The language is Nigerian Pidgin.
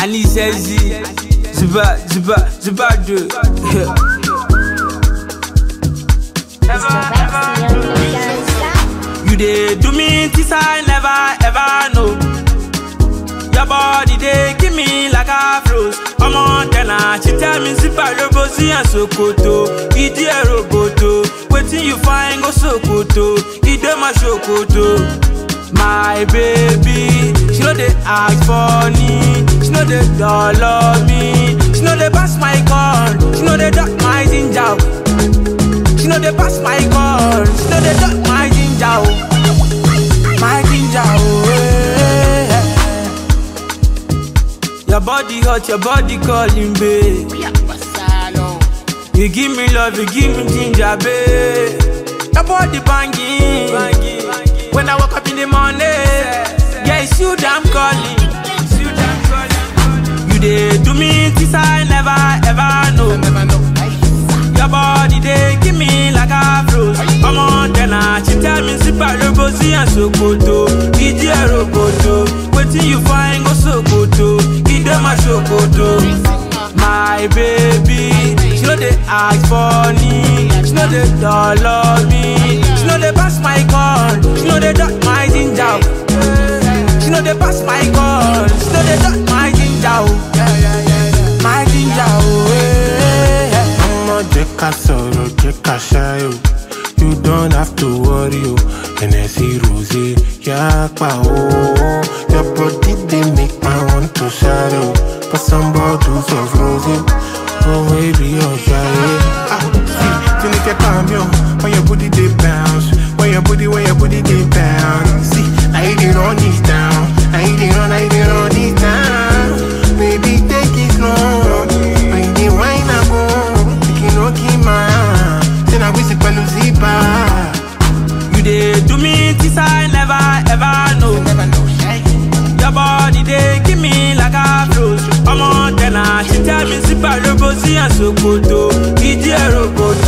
I need sexy. Zuba, zuba, zuba, do. You dey do me this I never ever know. Your body dey give me like a froze. Ọmọ tẹ̀lá she tell me zipa robo sí ẹ̀ sokoto. Ìdí ẹ̀ roboto. Wetin you find go sokoto. Ìdè ma sokoto. My baby, she no dey ask for me. She no dey dollar me. She no dey pass my call. She no dey duck my ginger. She no dey pass my call. She no dey duck my ginger. oh. My ginger. Oh, eh. Your body hot, your body calling, babe. You give me love, you give me ginger, babe. Your body banging. When I wake up in the morning, yeah, it's you that I'm calling. It's you that I'm calling. You dey do me this I never ever know. Your body dey give me like a froze. Ọmọ tẹ̀lá she tell me sípà lóbo sí ẹ̀ sokoto. Ìdí ẹ̀ roboto. Wetin you find go sokoto. Ìdè ma sokoto. My baby, she no dey ask for me. She no dey dollar me. She no dey pass my call. She no dey duck my ginger. She no dey pass my call. She no dey duck my ginger. My ginger. Oh, eh. ọmọ jẹ́ ká sọ̀rọ̀ jẹ́ ká ṣayò you don't have to worry o ẹnẹsì rosé yapa o your body dey make my want to ṣáré o for some bottles of rosé owó èrí ọjà yẹ. Tinike cambio when your booty dey bounce when your booty when your booty dey bounce see na you dey run it down na you dey run na you dey run it down baby take it slow when you dey whine am o make you no kill my hand say na wisi pẹ̀lú zipa. You dey do me this I never ever know. Your body dey give me like a froze. Ọmọ tẹ̀lá she tell me sípà lóbo sí ẹ̀ sokoto. Ìdí ẹ̀ roboto.